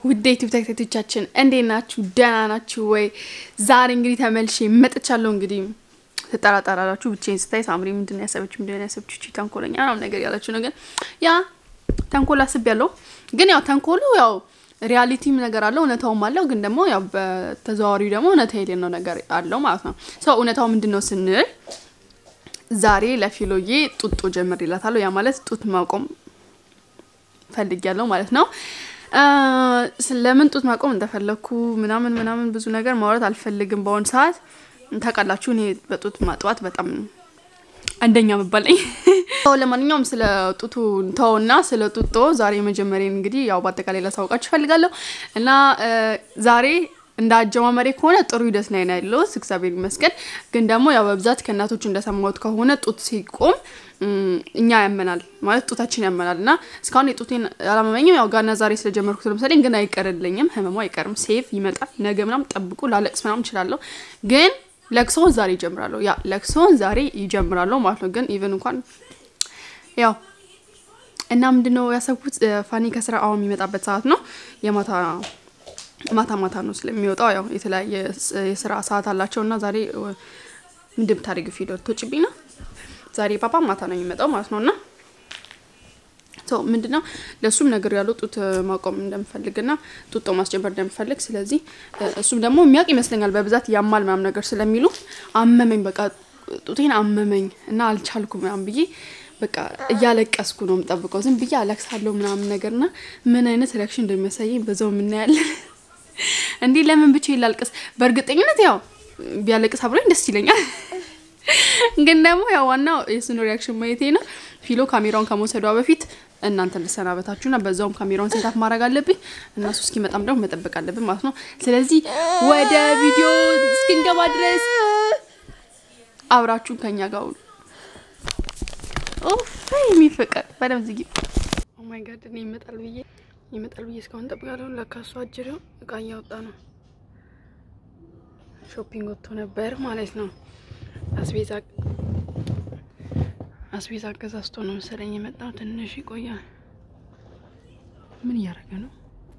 ውድ ዩቲዩብ ተከታዮቻችን እንዴት ናችሁ? ደህና ናችሁ ወይ? ዛሬ እንግዲህ ተመልሼ መጥቻለሁ። እንግዲህ ትጠራጠራላችሁ ብቻዬን ስታይ ሳምሪ ምንድን ነው ያሰበች ምንድን ነው ያሰበች እቺ ተንኮለኛ ምናምን ነገር ያላችሁ ነገር ያ ተንኮል አስብ ያለው ግን ያው ተንኮሉ ያው ሪያሊቲም ነገር አለው እውነታውም አለው። ግን ደግሞ ያው በተዘዋዋሪ ደግሞ እውነታ የሌለው ነገር አለው ማለት ነው። ሰው እውነታው ምንድን ነው ስንል ዛሬ ለፊሎዬ ጡጦ ጀምር ይላታለሁ። ያ ማለት ጡት ማቆም ፈልግ ያለው ማለት ነው። ስለምን ጡት ማቆም እንደፈለግኩ ምናምን ምናምን ብዙ ነገር ማውራት አልፈልግም። በአሁን ሰዓት ታውቃላችሁ፣ እኔ በጡት ማጥባት በጣም አንደኛ መባለኝ። ለማንኛውም ስለ ጡቱ ተውና ስለ ጡጦ ዛሬ መጀመሪያ እንግዲህ ያው በአጠቃላይ ላሳውቃችሁ እፈልጋለሁ እና ዛሬ እንደ አጀማመሬ ከሆነ ጥሩ ሂደት ላይ ነው ያለሁት፣ እግዚአብሔር ይመስገን። ግን ደግሞ ያው በብዛት ከእናቶች እንደሰማሁት ከሆነ ጡት ሲቆም እኛ ያመናል ማለት ጡታችን ያመናል እና እስካሁን የጡቴን አላመመኝም። ያው ጋና ዛሬ ስለጀመርኩት ለምሳሌ ግን አይቀርልኝም፣ ህመሙ አይቀርም። ሴፍ ይመጣል። ነገ ምናምን ጠብቁ፣ ላለቅስ ምናምን እችላለሁ። ግን ለቅሶውን ዛሬ ይጀምራለሁ። ያ ለቅሶውን ዛሬ ይጀምራለሁ ማለት ነው። ግን ኢቨን እንኳን ያው እና ምንድነው ያሰብኩት ፋኒ ከስራ አሁን የሚመጣበት ሰዓት ነው የማታ ማታ ማታ ነው ስለሚወጣው ያው የተለያየ የስራ ሰዓት አላቸው እና ዛሬ ምንድን ብታደርጊ ፊደል ትወጭብኝ ነው ዛሬ ፓፓ ማታ ነው የሚመጣው ማለት ነው እና ምንድነው ለእሱም ነገር ያለው ጡት ማቆም እንደምፈልግና ጡጦ ማስጀመር እንደምፈልግ ስለዚህ እሱም ደግሞ የሚያውቅ ይመስለኛል በብዛት ያማል ምናምን ነገር ስለሚሉ አመመኝ በቃ ጡቴን አመመኝ እና አልቻልኩ ምናምን ብዬ በቃ እያለቀስኩ ነው የምጠብቀው ዝም ብዬ አለቅሳለሁ ምናምን ነገር ና ምን አይነት ሪያክሽን እንደሚያሳየኝ በዛው የምናያለን እንዲህ ለምን ብቻ ይላልቅስ በእርግጠኝነት ያው ቢያለቅስ አብሮኝ ደስ ይለኛል ግን ደግሞ ያው ዋናው የሱን ሪያክሽን ማየቴ ነው ፊሎ ካሜራውን ከመውሰዷ በፊት እናንተ ልሰናበታችሁና በዛውም ካሜራውን ሴታፕ ማድረግ አለብኝ እና እሱ እስኪመጣም ደግሞ መጠበቅ አለብን ማለት ነው ስለዚህ ወደ ቪዲዮ እስክንገባ ድረስ አብራችሁን ከኛ ጋር ሁሉ የሚፈቀድ በደምብ ዝጊ ኦማይ ጋድ እኔ ይመጣል ብዬ ይመጣል ብዬ እስካሁን ጠብቃለሁ ለካ እሱ አጅሬው እቃ እያወጣ ነው ሾፒንግ ወጥቶ ነበር ማለት ነው አስቤዛ አስቤዛ አገዛዝቶ ነው መሰለኝ የመጣው። ትንሽ ይቆያል። ምን እያደረገ ነው?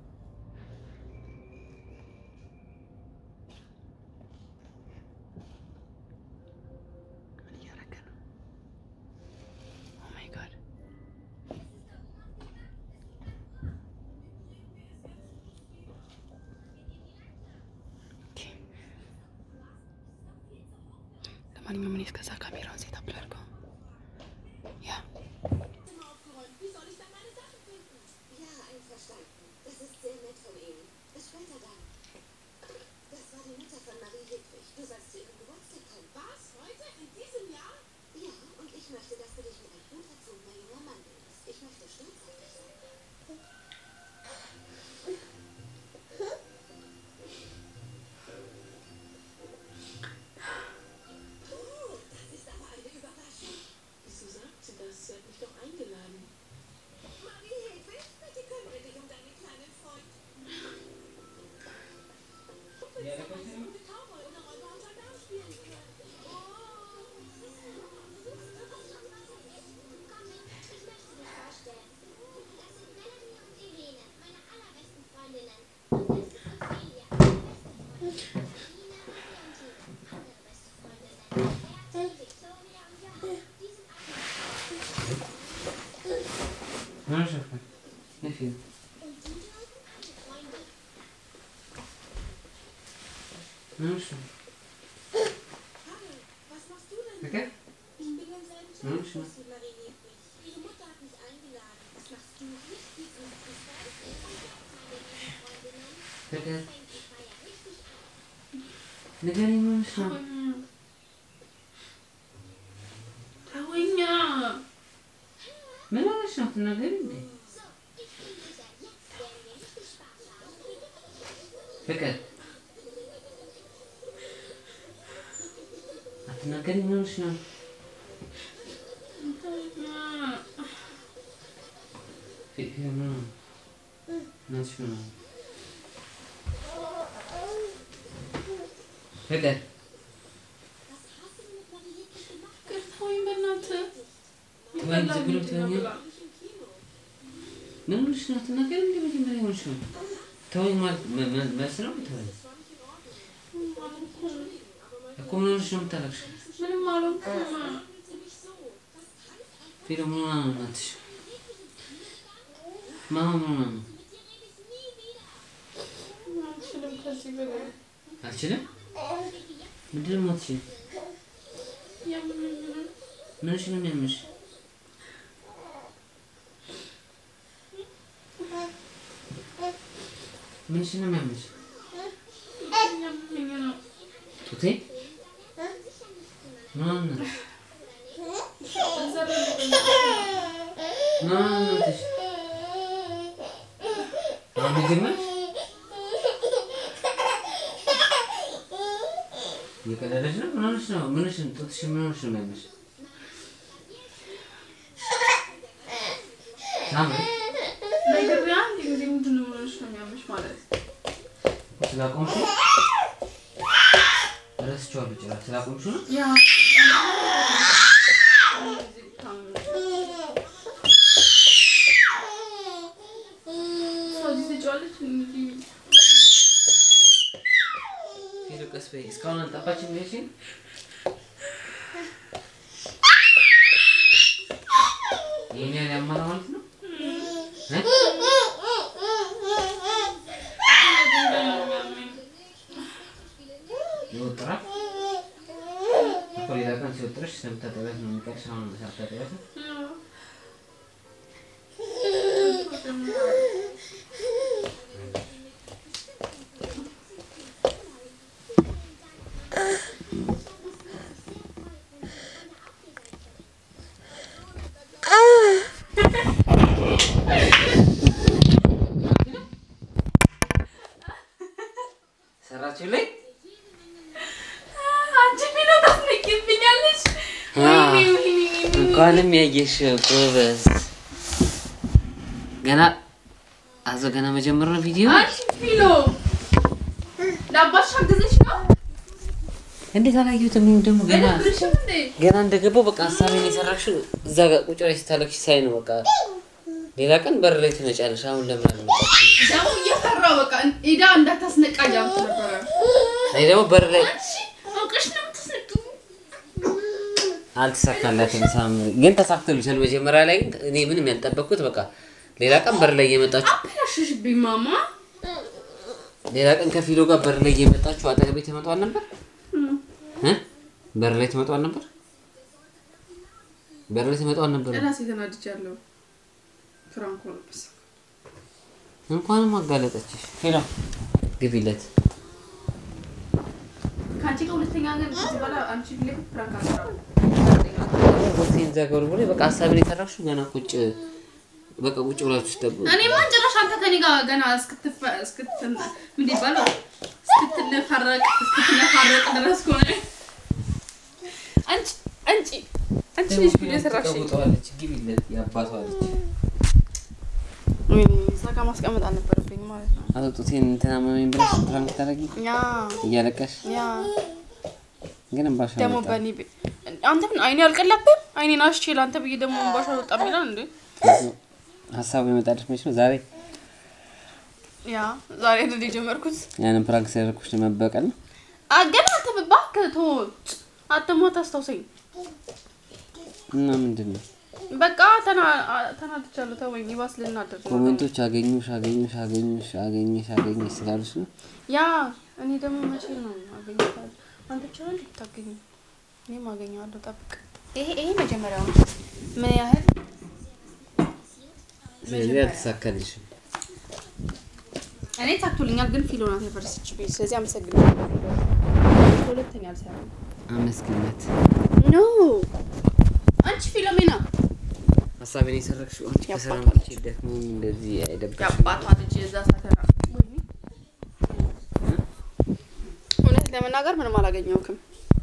ምን እያደረገ ነው? ኦ ማይ ጋድ ለማንኛውም እኔ እስከዛ ካሜራውን ሴት አፕ ላድርገው። ያ Okay. Bitte. ንገሪኝ ምን ሆነሽ ነው? ተወኛ። ምን ሆነሽ ነው? ትናገሪ እንዴ? ፍቅር አትናገሪ። ምን ሆነሽ ነው? ፍቅር ነው ናትሽ ነው ፍቅር ተወኝ በእናትህ። ወይም ዝም ብሎ ትሆኛል። ምን ሆነሽ ነው? አትናገሪ እንዴ? መጀመሪያ ሆነሽ ነው ተወኝ ማለት መ- መ- መልስ ነው ተወኝ እኮ ምን ሆነሽ ነው የምታለቅሽው? ምንም አልሆንኩም። ፊሎ ምን ሆና ነው እናትሽ? ማማ ምን ሆና ነው? አልችልም ከዚህ በላይ አልችልም። ምንድን ነው የማትችይው? ያመመኝ ነው። ምንሽ ነው የሚያምሽ? ምንሽ ነው የሚያምሽ? ያመመኝ ነው። ጡቴ ምን ሆነ ነው? እዛ በልኩኝ። ምን ሆነ ነው እናትሽ? አሁን ጀመርሽ? እየቀለደች ነው? ምን ሆነሽ ነው? ምንሽ ነው? ጡትሽ ምን ሆነሽ ነው የሚያምሽ? ሳምሪ ነግሬህ አንድ ጊዜ ምንድን ነው የምልሽ ነው የሚያምሽ ማለት ስላቆምሽ ነው? ረስቼዋለሁ ጭራሽ ስላቆምሽ ነው? ያ እዚህ ትጫዋለች እንግዲህ ፊሎ ቀስ በይ። እስካሁን አልጠፋችም ያልሽኝ? ይሄን ያህል ያማረ ማለት ነው? እ? ይወጥራል እኮ ሌላ ቀን ሲወጥርሽ ስለምታጠቢያት ነው የሚቀርሽ። አሁን ሳታጠቢያት ነው? ሰራችሁልኝ? አንቺ ፊሎ ታስነቂብኛለሽ። ወይኔ ወይኔ ወይኔ። እንኳንም ያየሽ ጎበዝ። ገና አዞ ገና መጀመር ነው ቪዲዮ። አንቺ ፊሎ ለአባትሽ አገዘሽ ነው እንዴት አላየሁትም? ይሄም ደግሞ ገና አይደብርሽም እንዴ? ገና እንደገባው በቃ ሀሳቤን የሰራሽው እዛ ጋር ቁጭ ላይ ስታለቅሽ ሳይ ነው። በቃ ሌላ ቀን በር ላይ ትመጫለሽ። አሁን ለምን አልመጣችም? ደግሞ እየፈራሁ በቃ ኢዳ እንዳታስነቃ እያልኩ ነበረ። እኔ ደግሞ በር ላይ አንቺ አውቀሽ ነው የምታስነቂው። አልተሳካላትም። ሳምሪ ግን ተሳክቶልሻል። መጀመሪያ ላይ ግን እኔ ምንም ያልጠበቅኩት በቃ ሌላ ቀን በር ላይ እየመጣችሁ አበላሽሽብኝ ማማ። ሌላ ቀን ከፊሎ ጋር በር ላይ እየመጣችሁ አጠገቤ ትመጧል ነበር እ በር ላይ ትመጧል ነበር በር ላይ ትመጧል ነበር። እራሴ ተናድጃለሁ። ፍራንኮ ነው በስ እንኳንም አጋለጠችሽ። ሄሎ ግቢለት። ከአንቺ ጋር ሁለተኛ ግን ከዚህ በኋላ አንቺ ፊት ለፊት ፍራንክ አልሰራም። ቦክሴን ዘገሩ ብሎ በቃ ሀሳብን የሰራሽው ገና ቁጭ በቃ ቁጭ ብላችሁ ስጠብቁ እኔ ማን ጭራሽ አንተ ከኔ ጋር ገና እስክትፈ እስክት ምን ይባላል እስክትነፈረቅ እስክትነፋረቅ ድረስ ከሆነ አንቺ አንቺ አንቺ ልጅ ቪዲዮ ሰራሽ ተቀውጠዋለች። ግቢለት የአባቷ ልጅ እዛ ጋር ማስቀመጥ አልነበረብኝ ማለት ነው። አጠጡቴን እንትና መመኝ ብለሽ ፕራንክ ታደርጊ ያ እያለቀሽ ያ ግን እምባሽ ደግሞ አልወጣም። በእኔ ቤ- አንተ ምን አይኔ አልቀለብም? አይኔን አሽቼ ለአንተ ብዬ ደግሞ እንባሻ አልወጣም ይላል እንዴ? ሀሳቡ የመጣልሽ መች ነው? ዛሬ ያ ዛሬ አይደል የጀመርኩት? ያንን ፕራንክ ሲያደርኩሽ ለመበቀል ነው። አ- ገና አንተ እባክህ ተወው። አትሞ ታስታውሰኝ። እና ምንድን ነው በቃ ተና- አ- ተናድቻለሁ። ተወኝ። ይባስ ልናደር ነው። ኮሜንቶች አገኙሽ አገኙሽ አገኙሽ አገኘሽ አገኘሽ ስላሉሽ ነው። ያ እኔ ደግሞ መቼ ነው አገኘታለሁ? አንተ ብቻ ነው ልታገኝ፣ እኔም አገኘዋለሁ። ጠብቅ። ይሄ ይሄ መጀመሪያው ነው። ምን ያህል ስለዚህ አልተሳካልሽም። እኔ ታክቶልኛል፣ ግን ፊሎ ናት የፈረሰችብኝ። ስለዚህ አመሰግናለሁ። ሁለተኛ አልሰራም። አመስግነት ኖ አንቺ ፊሎሜና ሀሳቤን የሰረቅሽው አንቺ ከስራ የአባቷ መጥቼ ደክሞኝ እንደዚህ አይደብርሽም? የአባቷ ልጅ እዛ ሳተራ እውነት ለመናገር ምንም አላገኘውክም።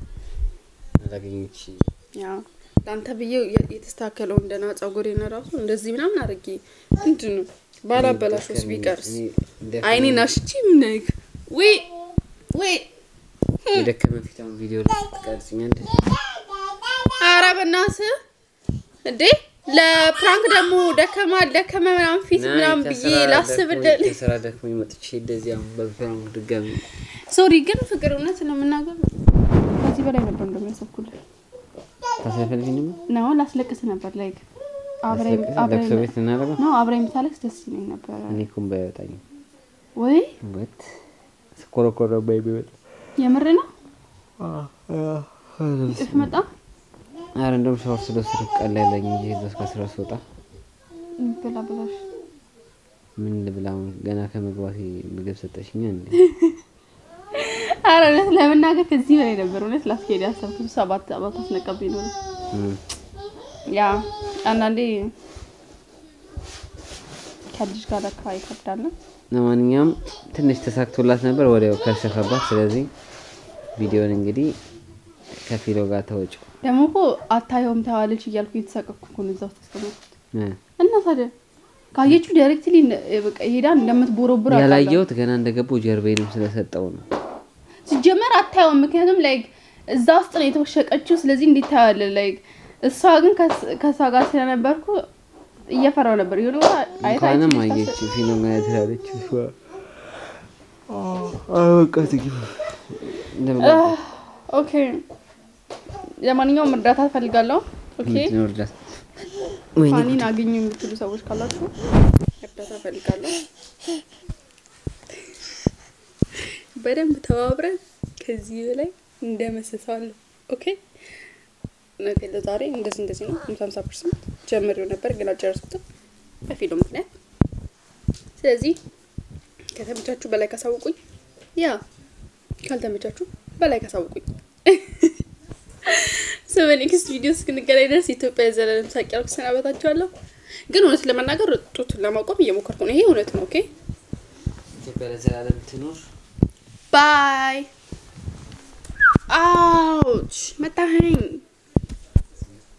አላገኘች ያ ለአንተ ብዬ የ- የተስተካከለውን ደህና ጸጉሬን ራሱ እንደዚህ ምናምን አድርጌ ምንድን ነው ባላበላሽስ ቢቀርስ አይኔን አሽቼ ምነግ ወይ ወይ የደከመ ፊት አሁን ቪዲዮ ላይ ትቀርጽኛለሽ? ኧረ በእናትህ እንዴ ለፕራንክ ደግሞ ደከማ ደከመ ምናምን ፊት ምናምን ብዬ ላስብ ደል ከስራ ደክሞኝ መጥቼ እንደዚህ አሁን በፕራንክ ድጋሚ ሶሪ ግን ፍቅር እውነት ነው የምናገር ከዚህ በላይ ነበር እንደሚያሰብኩልህ ታሳይፈልግኝ ነው ላስለቅስ ነበር ላይክ ለቅሶ ቤት እናደርገው ነው አብረኝ ብታለቅስ ደስ ይለኝ ነበረ እኔ እኮ እምባ አይወጣኝም ወይ ወት ስኮረኮረ ባይ ቢወጣ የምር ነው እፍ መጣ አረ እንደውም ሻወር ስለወሰድኩ ቀለለኝ እንጂ እዛ እስከ ስራ ስወጣ ብላ ብላሽ ምን ልብላ አሁን ገና ከመግባቴ ምግብ ሰጠሽኛ እንዴ አረ እውነት ለመናገር ከዚህ በላይ ነበር እውነት ላስኬድ ያሰብኩት ሰባት አባት አስነቀብኝ ነው እም፣ ያ አንዳንዴ ከልጅ ጋር ለካ ይከብዳል ለማንኛውም ትንሽ ተሳክቶላት ነበር ወዲያው ከሸፈባት ስለዚህ ቪዲዮን እንግዲህ ከፊሎ ጋር ተወጭ ደግሞ እኮ አታየውም ታዋለች እያልኩ እየተሳቀቅኩ እኮ ነው እዛ ውስጥ ያስቀመጥኩት እና ታዲያ ካየችው ዳይሬክትሊ በቃ ሄዳ እንደምትቦረቡር አውቃለሁ። ያላየሁት ገና እንደገባው ጀርቤንም ስለሰጠው ነው ሲጀመር አታየውም፣ ምክንያቱም ላይክ እዛ ውስጥ ነው የተወሸቀችው። ስለዚህ እንዴት ታያለህ? ላይክ እሷ ግን ከስ- ከእሷ ጋር ስለነበርኩ እየፈራው ነበር። የሆነ ቦታ አይታ እንኳንም አይቼ አየች ልታስብ- ፊሎ ጋር ትላለች እሷ አበቃ ትግባ አህ፣ ኦኬ። ለማንኛውም እርዳታ እፈልጋለሁ። ኦኬ ምንድነው እርዳታ ወይኔ ፋኒን አግኙ የምትሉ ሰዎች ካላችሁ እርዳታ እፈልጋለሁ። በደንብ ተባብረን ከዚህ በላይ እንደመሰሳለሁ። ኦኬ ነገ ለዛሬ እንደዚህ እንደዚህ ነው። ሃምሳ ሃምሳ ፐርሰንት ጀምሬው ነበር ግን አልጨረስኩትም በፊሎ ምክንያት። ስለዚህ ከተመቻችሁ በላይ ካሳውቁኝ፣ ያ ካልተመቻችሁ በላይ ካሳውቁኝ። ሶ በኔክስት ቪዲዮ እስክንገናኝ ድረስ ኢትዮጵያ የዘላለም ሳቅ ያልኩ ሰናበታችኋለሁ። ግን እውነት ለመናገር ጡት ለማቆም እየሞከርኩ ነው። ይሄ እውነት ነው። ኦኬ ኢትዮጵያ ለዘላለም ትኖር ባይ። አውች መታኸኝ።